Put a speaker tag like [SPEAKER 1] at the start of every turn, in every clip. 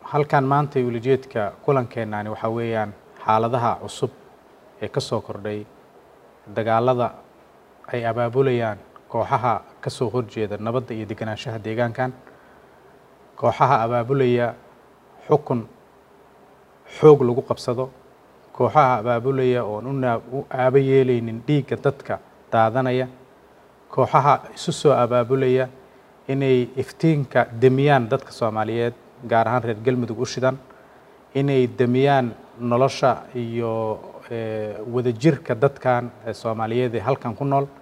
[SPEAKER 1] halkan maanta ulijeedka kulankeenani waxaa weeyaan xaaladaha cusub ee ka soo kordhay dagaalada ay abaabulayaan kooxaha ka soo horjeeda nabadda iyo deganaanshaha deegaankan kooxaha abaabulaya xukun xoog lagu qabsado kooxaha abaabulaya oon una u aaba yeelaynin dhiigga dadka daadanaya kooxaha isu soo abaabulaya inay iftiinka demiyaan dadka soomaaliyeed gaar ahaan reer galmudug u shidan inay demiyaan nolosha iyo wadajirka dadkan soomaaliyeed ee halkan ku nool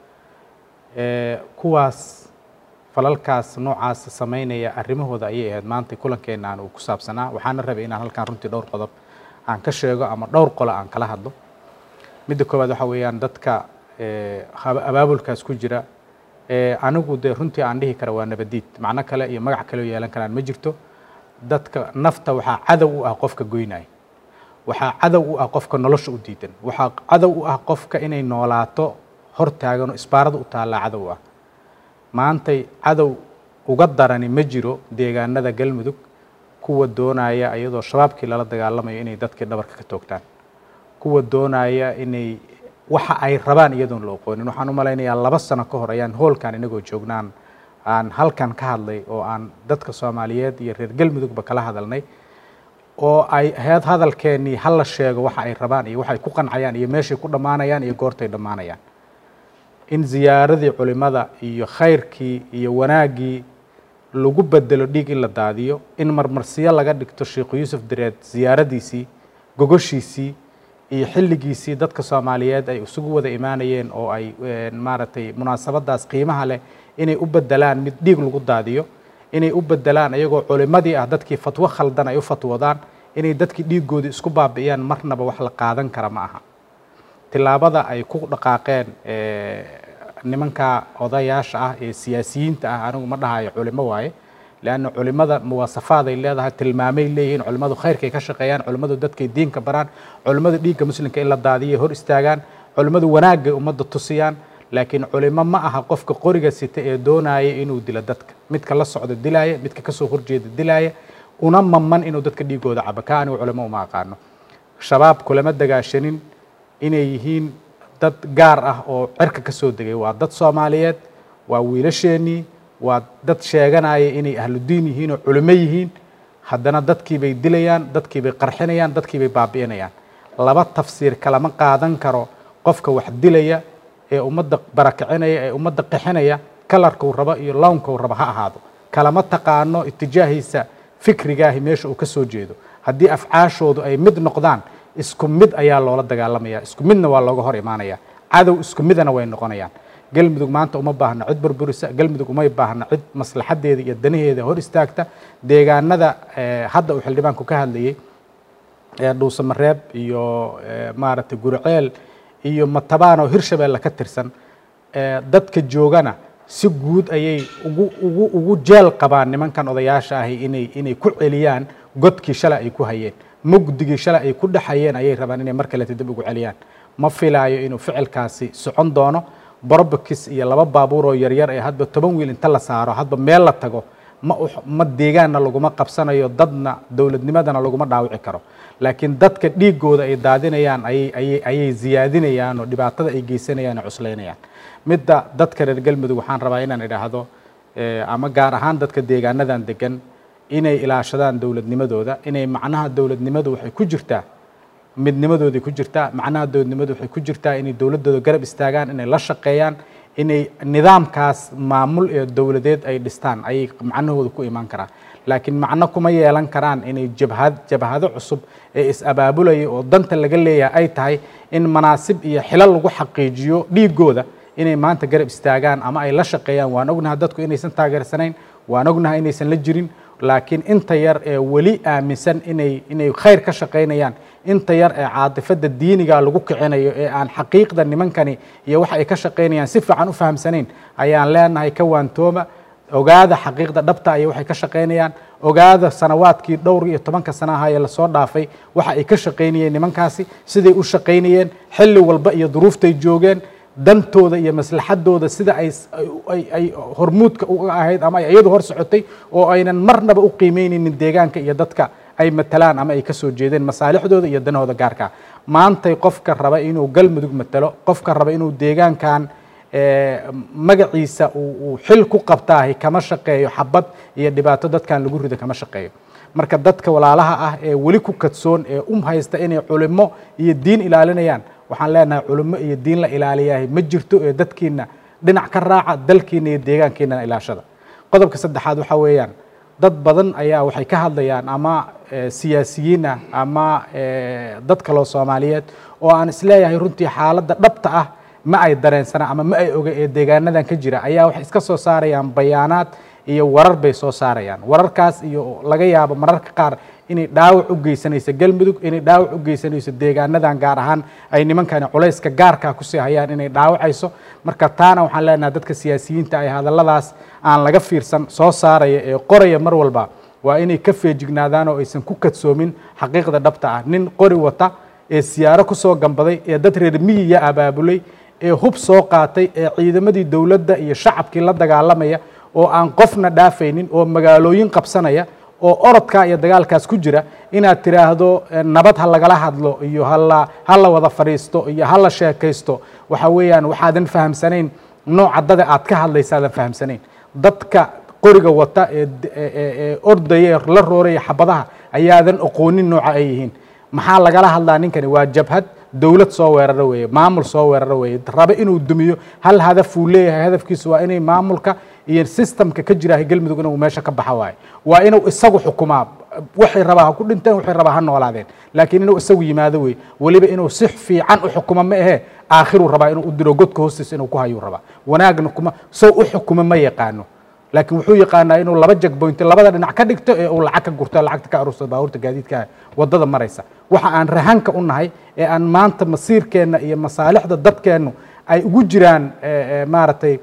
[SPEAKER 1] kuwaas falalkaas noocaas samaynaya arrimahooda ayay ahayd maanta kulankeenaan uu ku saabsanaa waxaana rabay inaan halkan runtii dhowr qodob aan ka sheego ama dhowr qolo aan kala hadlo midda koowaad waxaa weeyaan dadka abaabulkaas ku jira anigu dee runtii aan dhihi kara waa nabadiid macno kale iyo magac kale oo yeelan karaan ma jirto dadka nafta waxaa cadow u ah qofka goynaya waxaa cadow u ah qofka nolosha u diidan waxaa cadow u ah qofka inay noolaato hor taaganoo isbaarada u taallaa cadow ah maantay cadow uga darani ma jiro deegaanada galmudug kuwa doonaya iyadoo shabaabkii lala dagaalamayo inay dadkii dhabarka ka toogtaan kuwa doonaya inay waxa ay rabaan iyadoon la oqoonin waxaan u malaynayaa laba sano ka hor ayaan hoolkan inagoo joognaan aan halkan ka hadlay oo aan dadka soomaaliyeed iyo reer galmudugba kala hadalnay oo ay ahayd hadalkeennii hala sheego waxa ay rabaan iyo waxay ku qancayaan iyo meeshay ku dhammaanayaan iyo goortay dhammaanayaan in ziyaaradii culimada iyo khayrkii iyo wanaaggii lagu bedelo dhiig in la daadiyo in marmarsiyo laga dhigto sheikhu yuusuf dareed ziyaaradiisii gogoshiisii iyo xilligiisii dadka soomaaliyeed ay isugu wada imaanayeen oo ay maaragtay munaasabadaas qiimaha leh inay u bedelaan mid dhiig lagu daadiyo inay u bedelaan iyagoo culimadii ah dadkii fatwo khaldan ay u fatwoodaan inay dadkii dhiigoodii isku baabi'iyaan marnaba wax la qaadan kara ma aha tillaabada ay ku dhaqaaqeen nimanka odayaasha ah ee siyaasiyiinta ah anigu ma dhahayo culimo waaye leanna culimada muwaasafaaday leedahay tilmaamay leeyihiin culimmadu khayrkay ka shaqeeyaan culimmadu dadkay diinka baraan culimmadu dhiigga muslimka in la daadiyay hor istaagaan culimmadu wanaagay ummadda tusiyaan laakiin culimo ma aha qofka qoriga sita ee doonaya inuu dilo dadka midka la socda dilaaya midka kasoo horjeeda dilaaya una maman inuu dadka dhiigooda cabo ka anigu culimo uma aqaano shabaab kulama dagaashanin inay yihiin dad gaar ah oo cirka ka soo degay waa dad soomaaliyeed waa wiilasheenii waa dad sheeganaya inay ahludiin yihiin oo culimo yihiin haddana dadkiibay dilayaan dadkiibay qarxinayaan dadkiibay baabi'inayaan laba tafsiir kalama qaadan karo qofka wax dilaya ee ummadda barakacinaya ee ummadda qixinaya kalarkuu rabo iyo lownkuu rabo ha ahaado kalama taqaano itijaahiisa fikrigaahi meesha uu ka soo jeedo haddii afcaashoodu ay mid noqdaan isku mid ayaa loola dagaalamaya isku midna waa looga hor imaanaya cadow isku midana way noqonayaan galmudug maanta uma baahna cid burburisa galmudug umay baahna cid maslaxadeeda iyo danaheeda hor istaagta deegaanada hadda uu xildhibaanku ka hadlayey dhuusamareeb iyo maaragtay guriceel iyo matabaan oo hirshabeelle ka tirsan dadka joogana si guud ayay ugu ugu ugu jeel qabaan nimankan odayaasha ahi inay inay ku celiyaan godkii shalay ay ku hayeen mugdigii shalay ay ku dhexayeen ayay rabaan inay mar kaleta dib ugu celiyaan ma filaayo inuu ficilkaasi socon doono borobakis iyo laba baabuur oo yaryar ee hadba toban wiil inta la saaro hadba meel la tago ma ma deegaanna laguma qabsanayo dadna dowladnimadana laguma dhaawici karo laakiin dadka dhiigooda ay daadinayaan ayay ayay ayay ziyaadinayaan oo dhibaatada ay geysanayaan oo cuslaynayaan midda dadka reer galmudug waxaan rabaa inaan idhaahdo ama gaar ahaan dadka deegaanadan degan inay ilaashadaan dowladnimadooda inay macnaha dowladnimadu waxay ku jirtaa midnimadooday ku jirtaa macnaha dowladnimadu waxay ku jirtaa inay dowladdooda garab istaagaan inay la shaqeeyaan inay nidaamkaas maamul ee dowladeed ay dhistaan ayay macnahooda ku imaan karaan laakiin macno kuma yeelan karaan inay jabhad jabhado cusub ee is-abaabulaya oo danta laga leeyahay ay tahay in manaasib iyo xilal lagu xaqiijiyo dhiigooda inay maanta garab istaagaan ama ay la shaqeeyaan waan ognahay dadku inaysan taageersanayn waan ognahay inaysan la jirin laakiin inta yar ee weli aaminsan inay inay khayr ka shaqaynayaan inta yar ee caatifada diiniga lagu kicinayo ee aan xaqiiqda nimankani iyo waxa ay ka shaqaynayaan si fiican u fahamsanayn ayaan leenahay ka waantooma ogaada xaqiiqda dhabta iyo waxay ka shaqaynayaan ogaada sanawaadkii dhowr iyo tobanka sana ahaa ee lasoo dhaafay waxa ay ka shaqaynayeen nimankaasi siday u shaqaynayeen xilli walba iyo duruuftay joogeen dantooda iyo maslaxadooda sida ay ay hormuudka uga ahayd ama ay iyadu hor socotay oo aynan marnaba u qiimeyneynin deegaanka iyo dadka ay matalaan ama ay ka soo jeedeen masaalixdooda iyo danahooda gaarka maantay qofka raba inuu galmudug matalo qofka raba inuu deegaankan magaciisa uu xil ku qabtaahi kama shaqeeyo xabad iyo dhibaato dadkan lagu rido kama shaqeeyo marka dadka walaalaha ah ee weli ku kadsoon ee um haysta inay culimo iyo diin ilaalinayaan waxaan leenahay culimo iyo diin la ilaaliyahay ma jirto ee dadkiina dhinac ka raaca dalkiina iyo deegaankiinana ilaashada qodobka saddexaad waxaa weeyaan dad badan ayaa waxay ka hadlayaan ama siyaasiyiin ah ama dad kaloo soomaaliyeed oo aan isleeyahay runtii xaaladda dhabta ah ma ay dareensana ama ma ay oga ee deegaanadan ka jira ayaa waxay iska soo saarayaan bayaanaad iyo warar bay soo saarayaan wararkaas iyo laga yaabo mararka qaar inay dhaawac u geysanayso galmudug inay dhaawac u geysanayso deegaanadan gaar ahaan ay nimankani culayska gaarkaa kusii hayaan inay dhaawacayso marka taana waxaan leenahay dadka siyaasiyiinta ay hadalladaas aan laga fiirsan soo saaraya ee qoraya mar walba waa inay ka feejignaadaan oo aysan ku kadsoomin xaqiiqda dhabta ah nin qori wata ee siyaaro kusoo gambaday ee dad reer miyiya abaabulay ee hub soo qaatay ee ciidamadii dowladda iyo shacabkii la dagaalamaya oo aan qofna dhaafaynin oo magaalooyin qabsanaya oo orodkaa iyo dagaalkaas ku jira inaad tiraahdo nabad ha lagala hadlo iyo hala ha la wada fadhiisto iyo ha la sheekaysto waxa weeyaan waxaadan fahamsanayn nooca dada aad ka hadlaysaadan fahamsanayn dadka qoriga wata ee ordaya ee la rooraya xabadaha ayaadan aqoonin nooca ay yihiin maxaa lagala hadlaa ninkani waa jabhad dowlad soo weeraro weeye maamul soo weeraro weeye rabe inuu dumiyo hal hadaf uu leeyahay hadafkiisu waa inay maamulka iyo systemka ka jirahay galmudug inuu meesha ka baxa waaye waa inuu isagu xukumaa waxay rabaa ha ku dhinteen waxay rabaa ha noolaadeen laakiin inuu isagu yimaado wey weliba inuu si fiican u xukumo ma ahee aakhiruu rabaa inuu u diro godka hoostiisa inuu ku hayuu rabaa wanaagna kuma sow u xukumo ma yaqaano laakiin wuxuu yaqaanaa inuu laba jagboynti labada dhinac ka dhigto ee uu lacag ka gurto lacagta ka aruursado baabuurta gaadiidka waddada maraysa waxa aan rahanka u nahay ee aan maanta masiirkeenna iyo masaalixda dadkeennu ay ugu jiraan maaragtay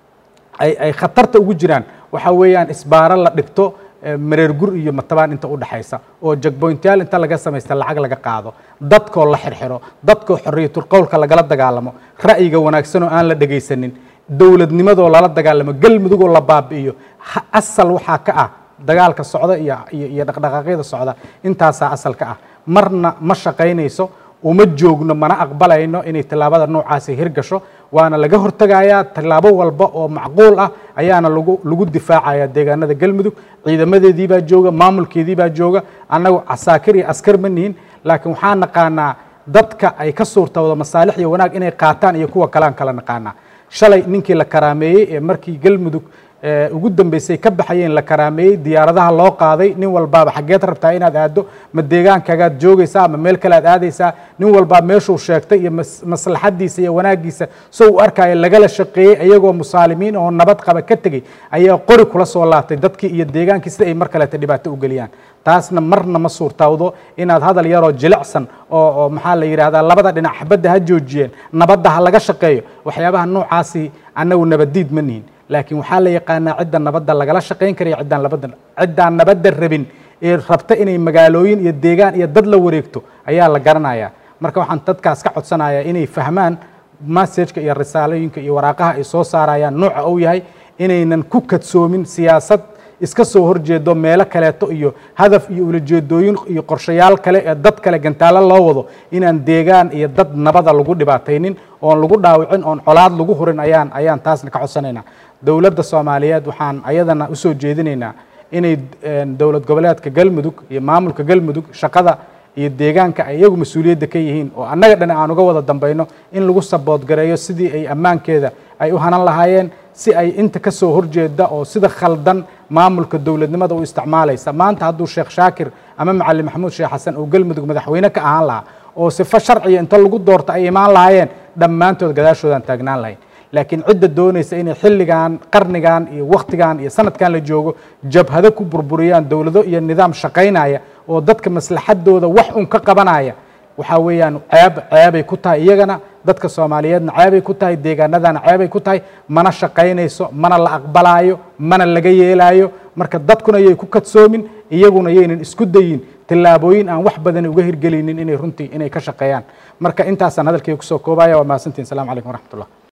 [SPEAKER 1] ay ay khatarta ugu jiraan waxa weeyaan isbaaro la dhigto mareer gur iyo matabaan inta u dhaxaysa oo jagboyntayaal inta laga samaysta lacag laga qaado dadkoo la xirxiro dadkoo xorriyatul qowlka lagala dagaalamo ra'yiga wanaagsan oo aan la dhegaysanin dowladnimadoo lala dagaalamo galmudugoo la baabi'iyo asal waxaa ka ah dagaalka socda iyo iyo dhaqdhaqaaqyada socda intaasaa asal ka ah marna ma shaqaynayso uma joogno mana aqbalayno inay tallaabada noocaasi hirgasho waana laga hortegayaa tallaabo walba oo macquul ah ayaana lagu lagu difaacaya deegaanada galmudug ciidamadeedii baa jooga maamulkeedii baa jooga annagu casaakir iyo askar ma nihin laakiin waxaan naqaanaa dadka ay ka suurtawdo masaalix iyo wanaag inay qaataan iyo kuwa kalean kala naqaanaa shalay ninkii la karaameeyey ee markii galmudug ugu dambeysay ka baxayeen la karaameeyey diyaaradaha loo qaaday nin walbaaba xaggeed rabtaa inaad aaddo ma deegaankagaad joogaysaa ama meel kale aad aadaysaa nin walbaa meeshuu sheegtay iyo maslaxadiisa iyo wanaaggiisa soo u arkaayo lagala shaqeeyey ayagoo musaalimiin oo nabad qaba ka tegey ayaa qori kula soo laabtay dadkii iyo deegaankii sida ay mar kaleeta dhibaato u geliyaan taasna marna ma suurtawdo inaad hadal yaroo jilicsan oo oo maxaa la yidhahdaa labada dhinac xabadda ha joojiyeen nabadda ha laga shaqeeyo waxyaabaha noocaasi annagu nabaddiid ma nihin laakiin waxaa la yaqaanaa cidda nabadda lagala shaqayn karaya ciddaan nabadda ciddaan nabadda rabin ee rabta inay magaalooyin iyo deegaan iyo dad la wareegto ayaa la garanayaa marka waxaan dadkaas ka codsanayaa inay fahmaan massajka iyo risaalooyinka iyo waraaqaha ay soo saarayaan nooca uu yahay inaynan ku kadsoomin siyaasad iska soo horjeedo meelo kaleeto iyo hadaf iyo ulajeedooyin iyo qorshayaal kale ee dad kale gantaalo loo wado inaan deegaan iyo dad nabada lagu dhibaataynin oon lagu dhaawicin oon colaad lagu hurin ayaan ayaan taasna ka codsanaynaa dowladda soomaaliyeed waxaan ayadana usoo jeedinaynaa inay dowlad goboleedka galmudug iyo maamulka galmudug shaqada iyo deegaanka ay iyagu mas-uuliyadda ka yihiin oo annaga dhan aan uga wada dambayno in lagu saboodgareeyo sidii ay ammaankeeda ay u hanan lahaayeen si ay inta ka soo horjeeda oo sida khaldan maamulka dowladnimada u isticmaalaysa maanta hadduu sheekh shaakir ama macalin maxamuud sheekh xasan oo galmudug madaxweyne ka ahaan lahaa oo sifo sharciya inta lagu doorto ay imaan lahaayeen dhammaantood gadaashoodaan taagnaan lahayn laakiin cidda doonaysa inay xilligan qarnigan iyo wakhtigan iyo sanadkan la joogo jabhado ku burburiyaan dowlado iyo nidaam shaqaynaya oo dadka maslaxadooda wax un ka qabanaya waxaa weeyaan ceeb ceebay ku tahay iyagana dadka soomaaliyeedna ceebay ku tahay deegaanadana ceebay ku tahay mana shaqaynayso mana la aqbalaayo mana laga yeelaayo marka dadkuna yay ku kadsoomin iyaguna yaynan isku dayin tillaabooyin aan wax badan uga hirgelinin inay runtii inay ka shaqeeyaan marka intaasaan hadalkayga kusoo koobaya waa mahadsantihin salamu calaykum waraxmatullah